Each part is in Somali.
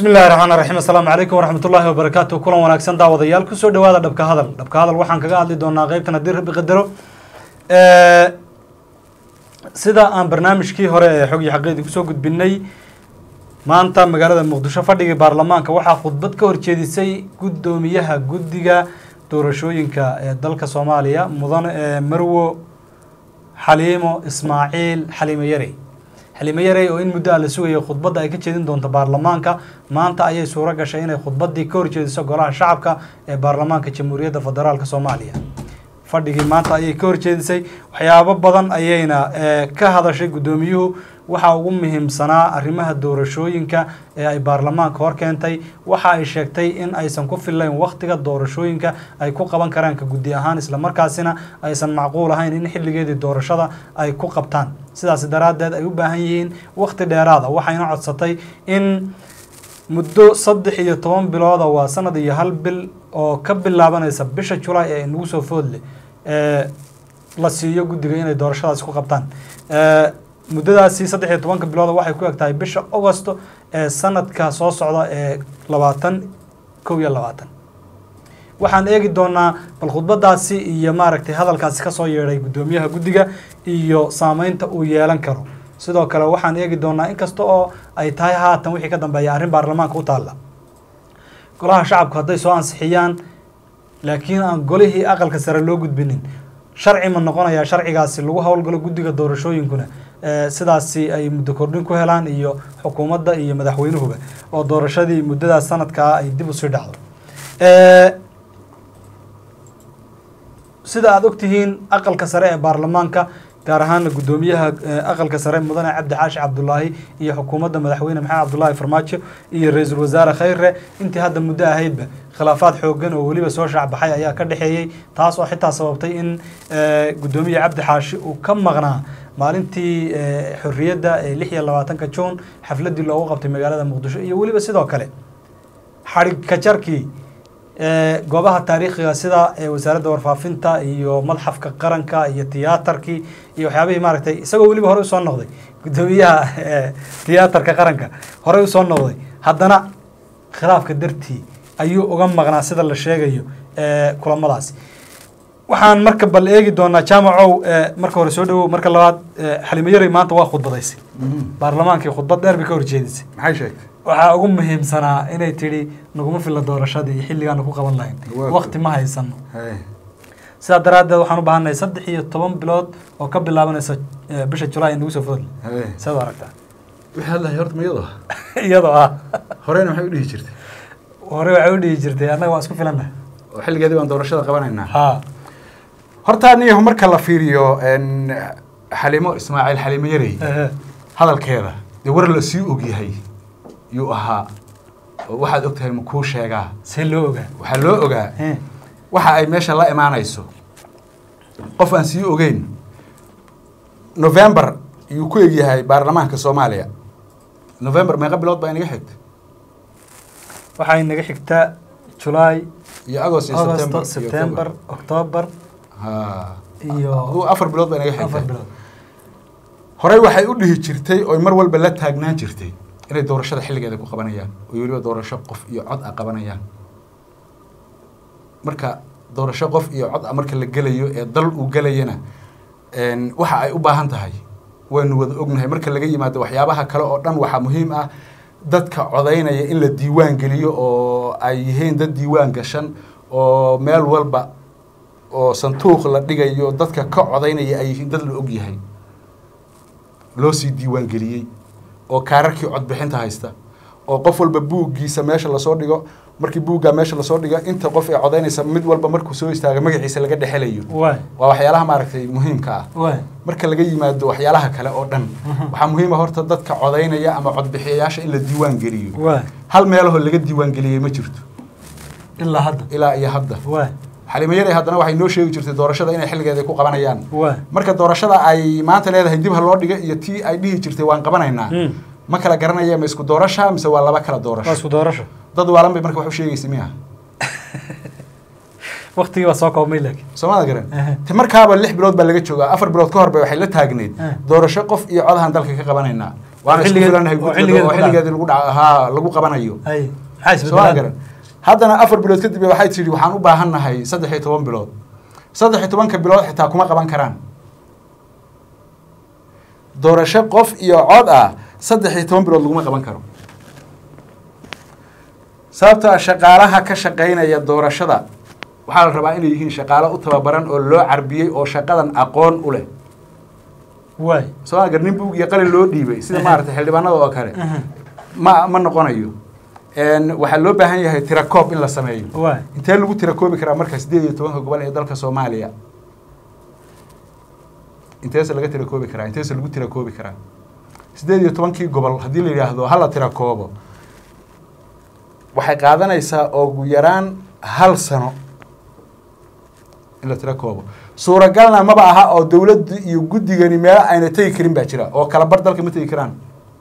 bismi illahi raxmaan raxiim assalaamu calaykum waraxmat ullaahi wabarakaatu kulan wanaagsan daawadayaal kusoo dhawaada dhabka hadal dhabka hadal waxaan kaga hadli doonaa qeybtan haddii rabbi qadaro sida aan barnaamijkii hore ee xog iyo xaqiidii kusoo gudbinay maanta magaalada muqdisho fadhigii baarlamaanka waxaa khudbad ka horjeedisay guddoomiyaha guddiga doorashooyinka ee dalka soomaaliya mudan marwo xaliimo ismaaciil xaliimo yarey xaliimo yarey oo in muddo ah la sugayay khudbadda ay ka jeedin doonto baarlamaanka maanta ayay suuro gashay inay khudbaddii ka horjeediso golaha shacabka ee baarlamaanka jamhuuriyadda federaalk soomaaliya fadhigii maanta ayay ka horjeedisay waxyaabo badan ayayna ka hadashay guddoomiyuhu waxaa ugu muhiimsanaa arrimaha doorashooyinka ee ay baarlamaanka hor keentay waxa ay sheegtay in aysan ku fillayn wakhtiga doorashooyinka ay ku qaban karaan ka guddi ahaan islamarkaasina aysan macquul ahayn in xilligeedii doorashada ay ku qabtaan sidaas daraaddeed ay u baahan yihiin wakhti dheeraada waxayna codsatay in muddo saddex iyo toban bilooda waa sanad iyo hal bil oo ka bilaabanaysa bisha julaay ee nagu soo foodle la siiyo guddiga inay doorashadaasi ku qabtaan muddadaasi saddex iyo tobanka bilooda waxay ku eg tahay bisha augosto ee sanadka soo socda ee labaatan kow iyo labaatan waxaan eegi doonaa bal khudbadaasi iyo maaragtay hadalkaasi kasoo yeedhay guddoomiyaha guddiga iyo saameynta uu yeelan karo sidoo kale waxaan eegi doonaa inkasta oo ay tahay haatan wixii ka dambeeya arrin baarlamaanka u taalla golaha shacabku hadday soo ansixiyaan laakiin aan golihii aqalka sare loo gudbinin sharci ma noqonayaa sharcigaasi lagu howlgalo guddiga doorashooyinkuna sidaasi ay muddo kordhin ku helaan iyo xukuumadda iyo madaxweynuhuba oo doorashadii muddadaas sanadkaa ay dib usii dhacdo sida aada ogtihiin aqalka sare ee baarlamaanka gaar ahaana guddoomiyaha aqalka sare mudane cabdi caashi cabdulaahi iyo xukuumadda madaxweyne maxamed cabdulaahi farmaajo iyo ra-iisul wasaare khayre intii hadda muddo ahaydba khilaafaad xoogan oo weliba soo shaacbaxay ayaa ka dhexeeyey taas oo xitaa sababtay in guddoomiye cabdi xaashi uu ka maqnaa maalintii xorriyadda ee lix iyo labaatanka juun xafladdii loogu qabtay magaalada muqdisho iyo weliba sidoo kale xadhig kajarkii goobaha taariikhiga sida wasaaradda warfaafinta iyo madxafka qaranka iyo tiyaatarkii iyo waxyaabihii maaragtay isagoo weliba horey usoo noqday guddoomiyaha tiyaatarka qaranka horey usoo noqday haddana khilaafka dartii ayuu uga maqnaa sida la sheegayo kulamadaasi waxaan marka bal eegi doonaa jaamacow marka hore soo dhawow marka labaad xalimo yarey maanta waa khudbadaysay baarlamaankii khudbad dheer bay ka horjeedisay maxay sheegtay waxaa ugu muhiimsanaa inay tidhi naguma filla doorashadii iyo xilligaana ku qaban lahayn wakti ma haysano sidaa daraaddeed waxaan u baahannahay saddex iyo toban bilood oo ka bilaabanaysa bisha julaay nagu soo foodle saad u aragtaa wixii hadlahay horta ma iyadoo iyadoo ah horeyna maxay u dhihi jirtay hore waxay u dhihi jirtay annaga waan isku filannahay oo xilligeedii baan doorashada qabanaynaa ha horta aniyahu marka la fiiriyo xalimo ismaaciil xalimo yarey hadalkeeda dee war la sii ogyahay yuu ahaa oo waxaad og tahay ma kuu sheegaa see loo ogaa waxaa loo ogaa waxa ay meesha la imaanayso qof aan sii ogeyn november yuu ku egyahay baarlamaanka soomaaliya november meeqa bilood baa inaga xigta waxay naga xigtaa julaay iyo agost iyo augusto september september october ha iyo aduu afar bilood baa inaga afar xigta bilood horey waxay u dhihi jirtay oy mar walba la taagnaan jirtay inay doorashada xilligeeda ku qabanayaan oo weliba doorasho qof iyo cod a qabanayaan marka doorasho qof iyo cod a marka la gelayo ee dal uu gelayana waxa ay u baahan tahay waanu wada ognahay marka laga yimaado waxyaabaha kale oo dhan waxaa muhiim ah dadka codaynaya in la diiwaan geliyo oo ay yihiin dad diiwaan gashan oo meel walba oo sanduuq la dhigayo dadka ka codaynaya ay yihiin dad la og yahay loo sii diiwaan geliyey oo kaararkii codbixinta haysta oo qof walba buuggiisa meesha lasoo dhigo markii buuggaa meesha lasoo dhigo inta qof ee codaynaysa mid walba markuu soo istaaga magaciisa laga dhexelayo waay waa waxyaalaha maaragtay muhiimka ah waay marka laga yimaado waxyaalaha kale oo dhan waxaa muhiima horta dadka codaynaya ama codbixiyayaasha in la diiwaan geliyo waay hal meelahoo laga diiwaan geliyey ma jirto ilaa hadda ilaa iyo hadda waay xalimo yarey haddana waxay noo sheegi jirtay doorashada inay xilligeeda ku qabanayaan waay marka doorashada ay maanta leedahay dib ha loo dhiga iyo tii ay dhihi jirtay waan qabanaynaa Mm. ma kala garanaya ma isku doorasha mise waa laba kala waa doorasho isku doorasho dad waalan bay marka wax u sheegaysa miya waktigii baa soo koobmay laakiin soomada garan Ehe. te markaaba lix bilood baa laga joogaa afar bilood ka hor bay waxay la taagneyd Eh. doorasho qof iyo codahan dalka ka qabanaynaa waana isku xilligeed- filanahay oo guddiga xilligeed oo ku xilligeedii lagu dhaca haa lagu qabanayo hay maxaa soo ma isbedelaan garan haddana afar bilood kadib waxay tidhi waxaan u baahannahay saddex iyo toban bilood saddex iyo tobanka bilood xitaa kuma qaban karaan doorasho qof iyo cod ah saddex iyo toban bilood laguma qaban karo sababtoo ah shaqaalaha ka shaqaynaya doorashada waxaa la rabaa inay yihiin shaqaalo u tababaran oo loo carbiyey oo shaqadan aqoon u leh waay soo ma garan nin buug iyo qalin loo dhiibay sida maaragtay xildhibaanada oo kale ma ma noqonayo Een, waxaa loo baahan yahay tirakoob in la sameeyo waay intee lagu tirakoobi karaa marka sideed iyo tobanka gobol ee dalka soomaaliya inteese laga tirakoobi karaa inteese lagu tirakoobi karaa sideed iyo tobankii gobol haddii la yidhaahdo hala tirakoobo waxay qaadanaysaa ugu yaraan hal sano in la tirakoobo suuragalna maba aha oo dowladdu iyo guddigani meelo ayna tegi karin baa jira oo kala bar dalka ma tegi karaan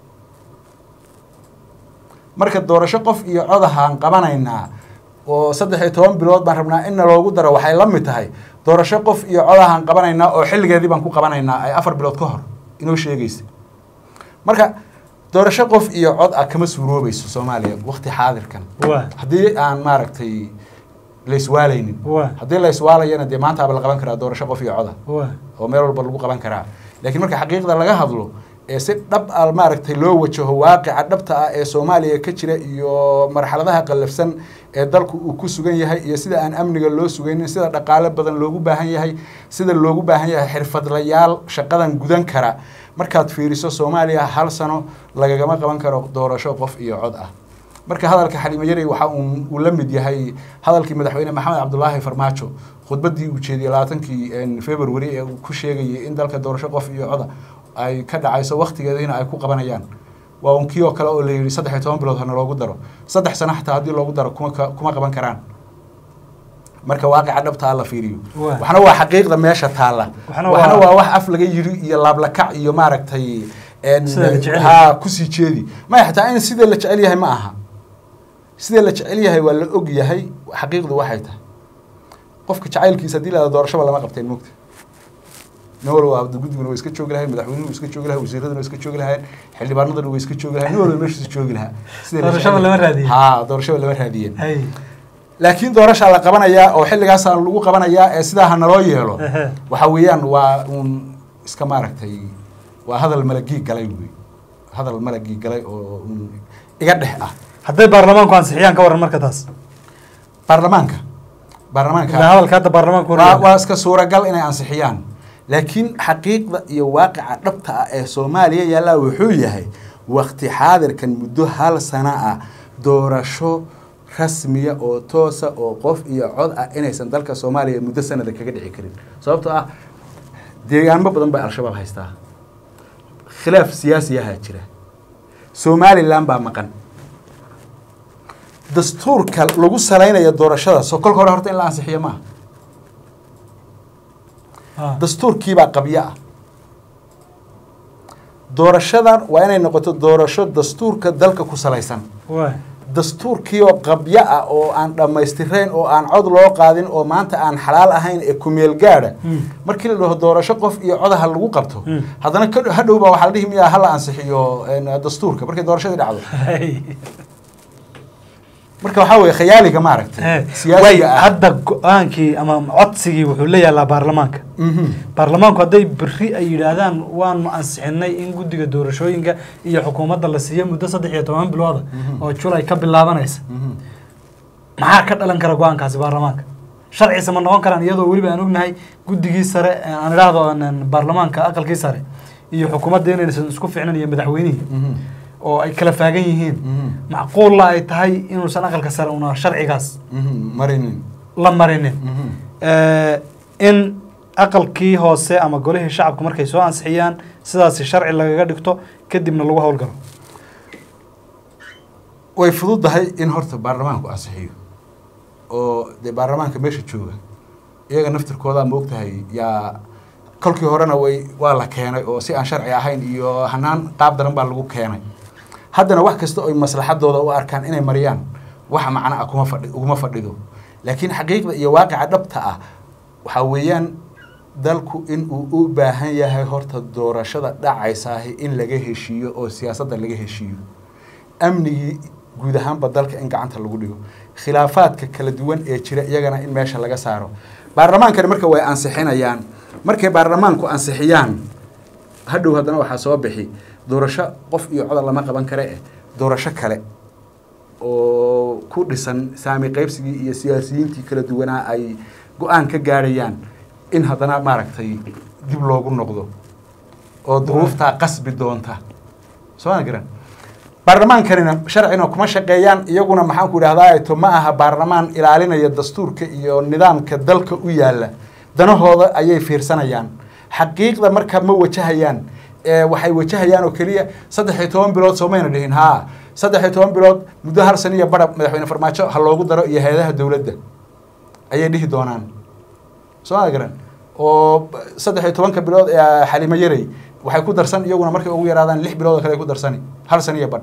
marka doorasho qof iyo codahaan qabanaynaa oo saddex iyo toban bilood baan rabnaa in naloogu daro waxay la mid tahay doorasho qof iyo codahaan qabanaynaa oo xilligeedii baan ku qabanaynaa ay afar bilood ka hor inoo sheegaysa marka doorasho qof iyo cod ah kama suuroobayso soomaaliya waqti xaadirkan waay haddii aan maaragtay la iswaalaynin waay haddii la iswaalayana dee maantaaba la qaban karaa doorasho qof iyo coda waay oo meel walba lagu qaban karaa laakiin marka xaqiiqda laga hadlo ee si dhab ah maaragtay loo wajaho waaqica dhabta ah ee soomaaliya ka jira iyo marxaladaha qallafsan ee dalku uu ku sugan yahay iyo sida aan amniga loo sugaynin sida dhaqaale badan loogu baahan yahay sida loogu baahan yahay xirfadlayaal shaqadan gudan kara markaad fiiriso soomaaliya hal sano lagagama qaban karo doorasho qof iyo cod ah marka hadalka xaliimo yarey waxa uu uu la mid yahay hadalkii madaxweyne maxamed cabdulaahi farmaajo khudbaddii uu jeediyey labaatankii february ee uu ku sheegayay in dalka doorasho qof iyo coda ay ka dhacayso waktigeediina ay ku qabanayaan waa un kii oo kale oo la yidhi saddex iyo toban bilood hana loogu daro saddex sano xataa haddii loogu daro kuma ka- kuma qaban karaan marka waaqica dhabta ah la fiiriyo Waa. waxna waa xaqiiqda meesha taalla Waxna waxna waa- waa wax af laga yiri iyo laablakac iyo maaragtay en- Sida la jecel yahay. haa kusii jeedi maya xataa in sidee la jecel yahay ma aha sidee la jecel yahay waa la og yahay xaqiiqdu waxay tahay qofka jacaylkiisa haddii la doorashaba lama qabteen mogta nin walba waa guddiguna way iska joogi lahayn madaxweynuhu way iska joogi lahayn wasiiraduna way iska joogi lahayn xildhibaanaduna way iska joogi lahayn nin walba meeshiisa joogi lahaa Sidee la Doorashaba jecel yahay. lama raadiyin. haa doorashaba lama raadiyeen hay laakiin doorashaa la qabanayaa oo xilligaasaa lagu qabanayaa ee sidaa ha naloo yeelo Ehe. waxa weeyaan waa uun iska maaragtay waa hadal malagii galay wey hadal malagii galay oo uun iga dhex ah hadday baarlamaanku ansixiyaan ka waran marka taas baarlamaanka baarlamaanka ilaa hadalka hadda baarlamaanku waa, waa iska suuragal inay ansixiyaan laakiin xaqiiqda iyo waaqica dhabta ah ee soomaaliya yaallaa wuxuu yahay wakti xaadirkan muddo hal sano ah doorasho rasmiya oo toosa oo qof iyo cod ah inaysan dalka soomaaliya muddo sanada kaga dhici karin sababtoo ah deegaanmo badan bay al-shabaab haystaa khilaaf siyaasiyahaa jira somalilan baa maqan dastuurka lagu salaynayo doorashada soo kolka hore horta in la ansixiyo maaha Ah. dastuurkiibaa qabyo ah doorashadan waa inay noqoto doorasho dastuurka dalka ku salaysan waay dastuurkii oo qabyo ah oo aan dhammaystirayn oo aan cod loo qaadin oo maanta aan xalaal ahayn ee kumeel gaadha Mm. markii la dhaho doorasho qof iyo codaha lagu qabto Mm. haddana ka- hadhow baa waxaa la dhihi miyaa hala ansixiyo een, dastuurka markay doorashadii dhacdo hay marka waxaa weeye khayaaliga maaragtay way siyaasiga ah hadda go-aankii ama codsigii wuxuu la yaalaa baarlamaanka Mhm. baarlamaanku hadday berri ay yidhaahdaan waanu ansixinay in guddiga doorashooyinka iyo xukuumadda la siiyo muddo saddex iyo toban bilooda Mhm. oo julay ka bilaabanaysa Mhm. maxaa ka dhalan kara go-aankaasi baarlamaanka sharciisa ma noqon karaan iyadoo weliba aan ognahay guddigii sare ee aan idhaahdo aan baarlamaanka aqalkii sare iyo xukuumadda inaysan isku ficnan iyo madaxweynihii Mhm. oo ay kala faagan yihiin Mhm. macquulla ay tahay inuusan aqalka sare una sharcigaas Mhm. marinin la marinin Mhm. Eh, in aqalkii hoose ama golihii shacabku markay soo ansixiyaan sidaasi sharci lagaga dhigto kadibna lagu howlgalo way fududahay in horta baarlamaanku ansixiyo oo dee baarlamaanka meesha jooga iyaga naftirkoodaa moogtahay yaa kolkii horena way waa la keenay oo si aan sharci ahayn iyo hanaan qaab daran baa lagu keenay haddana wax kasta oy maslaxadooda u arkaan inay mariyaan wax macno ah kuma fadhi uguma fadhido laakiin xaqiiqda iyo waaqica dhabta ah waxaa weeyaan dalku in uu u baahan yahay horta doorashada dhacaysaahi in laga heshiiyo oo siyaasadda laga heshiiyo amnigii guud ahaanba dalka in gacanta lagu dhigo khilaafaadka kala duwan ee jira iyagana in meesha laga saaro baarlamaankani marka way ansixinayaan markay baarlamaanku ansixiyaan hadhow haddana waxaa soo bixi doorasho qof iyo codar lama qaban kare eh doorasho kale oo ku dhisan saami qaybsigii iyo siyaasiyiintii kala duwanaa ay go-aan ka gaadhayaan in haddana maaragtay dib loogu noqdo oo duruuftaa qasbi doonta soo ma garan baarlamaankanina sharcina kuma shaqeeyaan iyaguna maxaanku idhahdaa to ma aha baarlamaan ilaalinaya dastuurka iyo nidaamka dalka u yaala danahooda ayay fiirsanayaan xaqiiqda marka ma wajahayaan waxay wajahayaan oo keliya saddex iyo toban bilood soomayna dhihin haa saddex iyo toban bilood muddo hal san iyo barab madaxweyne farmaajo ha loogu daro iyo hay-adaha dowladda ayay dhihi doonaan soo ma garan oo saddex iyo tobanka bilood ee xalimo yarey waxay ku darsan iyaguna markay ugu yaraadaan lix bilood oo kale ay ku darsani hal san iyo badh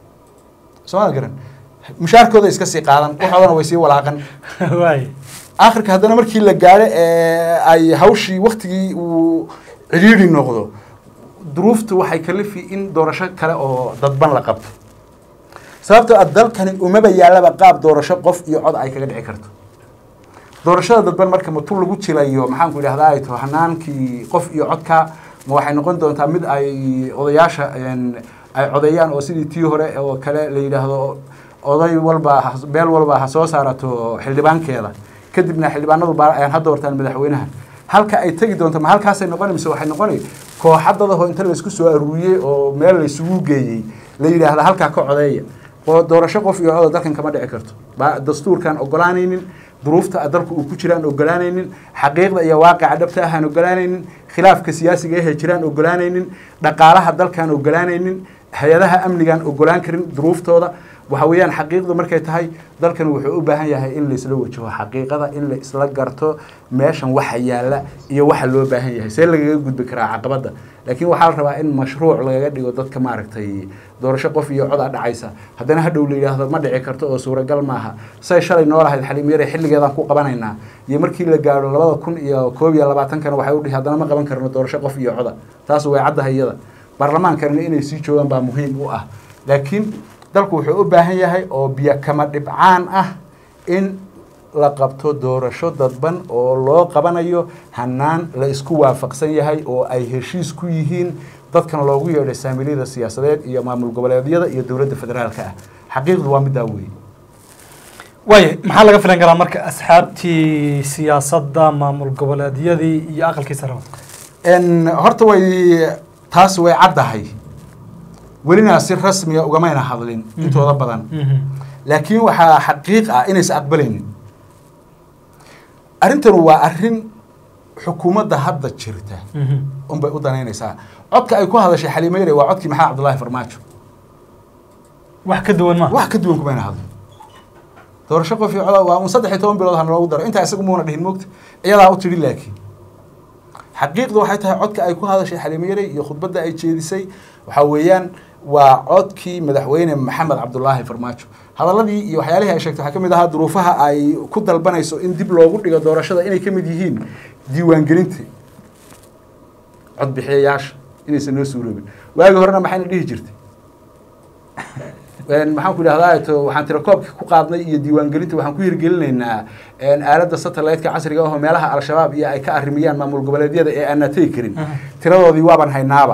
soo ma garan mushaarkooda iska sii qaadan waxoodana way sii walaaqan waay akhirka haddana markii la gaadho ee ay hawshii waktigii uu cidhiidhi noqdo duruuftu waxay kalifi in doorasho kale oo dadban la qabto sababtoo a dalkani umaba yaallaba qaab doorasho qof iyo cod ay kaga dhici karto doorashada dadban marka matu lagu jilayo maxaanku idhahdaa ay to hanaankii qof iyo codka ma waxay noqon doontaa mid ay odayaasha ay codeeyaan oo sidii tii hore oo kale la yidhaahdo oday walba beel walba ha soo saarato xildhibaankeeda kadibna xildhibaanadu ha doortaan madaxweynaha halka ay tegi doonto ma halkaasay noqona mise waxay noqonay kooxadadaho inta laysku soo aruuriyey oo meel laysugu geeyey la yidhaahda halkaa ka codeeya oo doorasho qof iyo coda dalkan kama dhici karto dastuurkaan ogolaanaynin duruufta dalku uu ku jiraan ogolaanaynin xaqiiqda iyo waaqica dhabta ahaan ogolaanaynin khilaafka siyaasiga ahee jiraan ogolaanaynin dhaqaalaha dalkaan ogolaanaynin hay-adaha amnigaan ogolaan karin duruuftooda waxa weeyaan xaqiiqdu markay tahay dalkan wuxuu u baahan yahay in laisla wajaho xaqiiqada in la isla garto meeshan waxa yaalla iyo waxa loo baahan yahay see lagaga gudbi karaa caqabadda laakiin waxaa la rabaa in mashruuc lagaga dhigo dadka maaragtay doorasho qof iyo cod a dhacaysa haddana hadhow la yidhaahdo ma dhici karto oo suuragal maaha say shalay noo lahayd xaliimyare xilligeedaan ku qabanaynaa iyo markii la gaadho labada kun iyo koob iyo labaatankana waxay udhihi haddana ma qaban karno doorasho qof iyo coda taas way caddahay iyada baarlamaankanina inay sii joogaan baa muhiim u ah laakiin dalku wuxuu u baahan yahay oo biyo kama dhibcaan ah in la qabto doorasho dadban oo loo qabanayo hanaan la isku waafaqsan yahay oo ay heshiis ku yihiin dadkan loogu yeedhay saamiliyada siyaasadeed iyo maamul goboleedyada iyo dowladda federaalka ah xaqiiqdu waa middaa weeye waaya maxaa laga filan karaa marka asxaabtii siyaasadda maamul goboleedyadii iyo aqalkii sare horta way taas way caddahay welina si rasmiga ugamayna hadlin intooda badan laakiin waxaa xaqiiq ah inaysa aqbalaynin arrintan waa arrin xukuumadda hadda jirta unbay u danaynaysaa codka ay ku hadashay xaliimeyre waa codkii maxamed cabdullaahi farmaajo wax ka duwan ma wax ka duwan kumayna hadlin doorasho qof iyo coda waa un saddex iyo toban bilood ha loogu daro intaa isagu muuna dhihin moogta iyadaa u tidhi laakiin xaqiiqdu waxay tahay codka ay ku hadashay xaliimeyre iyo khudbadda ay jeedisay waxaa weeyaan waa codkii madaxweyne maxamed cabdulaahi farmaajo hadaladii iyo waxyaalihii ay sheegtay waxaa ka mid ahaa duruufaha ay ku dalbanayso in dib loogu dhigo doorashada inay ka mid yihiin diiwaangelinta codbixiyayaasha inaysan noo suuroobin waagi horena maxayna dhihi jirtay maxaan ku idhahdaa to waxaan tirakoobka ku qaadnay iyo diiwaangelinta waxaan ku hirgelinaynaa aaladda satellite-ka casriga ahoo meelaha al-shabaab iyo ay ka arrimiyaan maamul goboleedyada ee aanaa tegi karin tiradoodii waaban haynaaba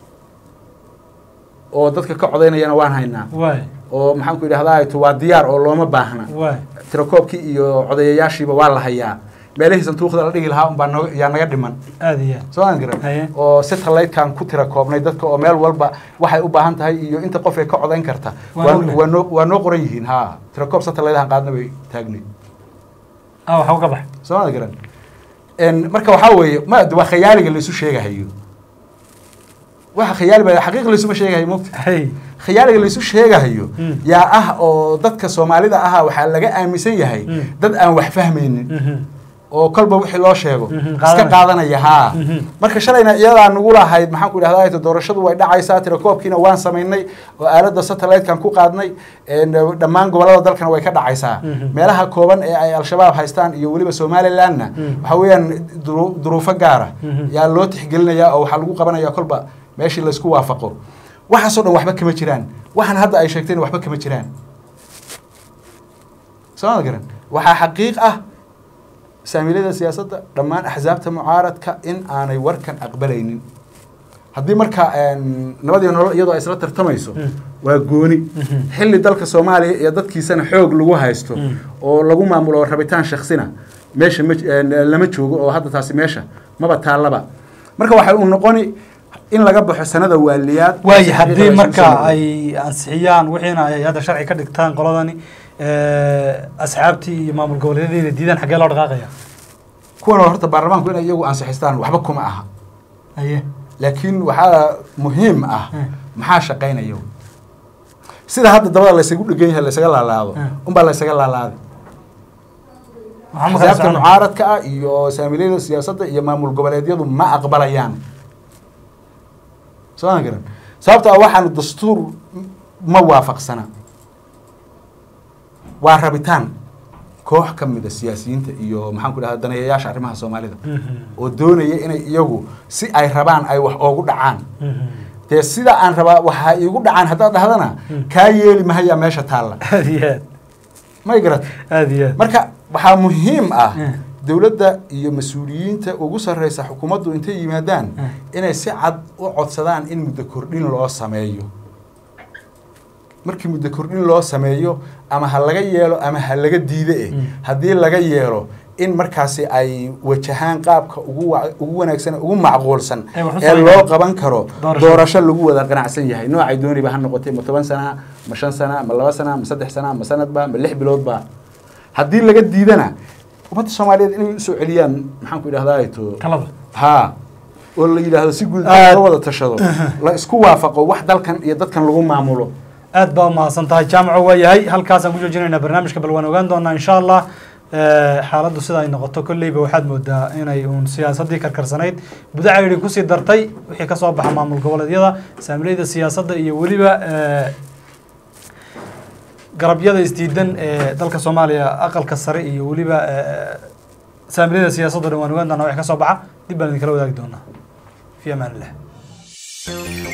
oo dadka ka codaynayana waan haynaa waay oo maxaan ku idhahdaa to waa diyaar oo looma baahna waay tirakoobkii iyo codayayaashiiba waa la hayaa meelihii santuuqda la dhigi lahaa unbaa noga yaa naga dhiman aada iyo soo aan garan Haye. oo satellite-kan ku tira koobnay dadka oo meel walba waxay u baahan tahay iyo inta qof ee ka codayn karta Waan waa ognahay. waa noo waa noo qoran yihiin ha tirakoob satellite-han qaadna bay taagnay ah waxa uga bax soo aan garan En, marka waxaa weeye ma waa khayaaliga laisu sheegahayo waxa khayaali ba xaqiiq laisuma sheegahayo mogta hay khiyaaliga laisu sheegahayo Mm. yaa ah oo dadka soomaalida ahaa waxaa laga aaminsan yahay Mm. dad aan wax fahmaynin Mhm. oo kolba wixii loo sheego Mhm, iska qaadanaya. qaadanaya haa Mhm. marka shalayna iyadaa nagu lahayd maxaan ku idhahdaa ayto doorashadu way dhacaysaa tirakoobkiina waan samaynay oo aaladda satellite-kan ku qaadnay een, dhammaan gobollada dalkana way ka dhacaysaa Mhm. meelaha kooban ee ay al-shabaab haystaan iyo weliba somalilandna Mhm. waxa weeyaan duru- duruufo gaara Mhm. yaa loo tixgelinayaa oo waxaa lagu qabanayaa kolba meeshii laysku waafaqo waxaasoo dhan waxba kama jiraan waxaan hadda ay sheegteen waxba kama jiraan soo ma garan waxaa xaqiiq ah saamiilyada siyaasadda dhammaan axsaabta mucaaradka in aanay warkan aqbalaynin haddii marka een, nabad iyo nolol iyadoo ay isla tartamayso Mm. waa gooni Mhm. xilli dalka soomaaliya iyo dadkiisana xoog lagu haysto Mm. oo lagu maamulo rabitaan shaksina meesha ma een, lama joogo oo hadda taasi meesha maba taallaba marka waxay u noqoni in laga baxo sanada waaliyaad waayo si haddii xaqiiqa la marka isugu soo ay ansixiyaan wixiina ay hadda sharci ka dhigtaan qoladani asxaabtii iyo maamul goboleedyadiina diidaan xaggee loo dhaqaaqaya kuwan horta baarlamaanku inay iyagu ansixistaan waxba kuma aha aye laakiin waxaa muhiim ah Mm. maxaa shaqaynaya sida hadda dabada laysagu dhegan yahay laysaga laalaado Mm. unbaa laysaga laalaaday waxaa ma kala axsaabta socon mucaaradka ah iyo saamiilyada siyaasadda iyo maamul goboleedyadu ma aqbalayaan soo ma garan sababto ah waxaan dastuur ma waafaqsana waa rabitaan koox ka mida siyaasiyiinta iyo maxaan ku dhahda daneeyayaasha arrimaha soomaalida Mhm. oo doonaya inay iyagu si ay rabaan ay wax oogu dhacaan Mhm. dee sida aan rabaa waxaa iigu dhacaan haddaad dhahdana Mm. kaa yeeli mahayaa meesha taalla aad iyo aad may garat aad iyo aad marka waxaa muhiim ah Mm. dowladda iyo mas-uuliyiinta ugu sarreysa xukuumaddu intay yimaadaan Mm. inay si cad u codsadaan in muddo kordhin loo sameeyo markii muddo kordhin loo sameeyo ama ha laga yeelo ama ha laga diide eh Mm. haddii laga yeelo in markaasi ay wajahaan qaabka ugu wa- ugu wanaagsan ugu macquulsan Ay wax u ee samayn loo karaan. qaban karo Doorasho. doorasho lagu wada qanacsan yahay noocay dooniba ha noqotay ma toban sana ma shan sana ma laba sana ma saddex sana ma sanadba ma lix biloodba haddii laga diidana ummadda soomaaliyeed inay usoo celiyaan maxaan ku idhahdaa to talada haa oo la yidhaahdo si guud Aad- la wada tashado la isku waafaqo wax dalkan iyo dadkan lagu maamulo aad baa umahadsan tahay jaamaco waa yahay halkaasaan ku joojinaynaa barnaamijka bal waan ogaan doonaa insha allah Eh, xaaladdu sida ay noqoto kolleyba waxaad moodaa inay uun siyaasaddii karkarsanayd budacaydi kusii dartay wixii ka soo baxa maamul goboleedyada saamileyda siyaasadda iyo weliba eh, garabyada isdiidan ee dalka soomaaliya aqalka sare iyo weliba eh, saamileyda siyaasadda dhan waan ogaan doonaa wixii ka soo baxa dib baan idinkala wadaagi doonaa fi amaan illah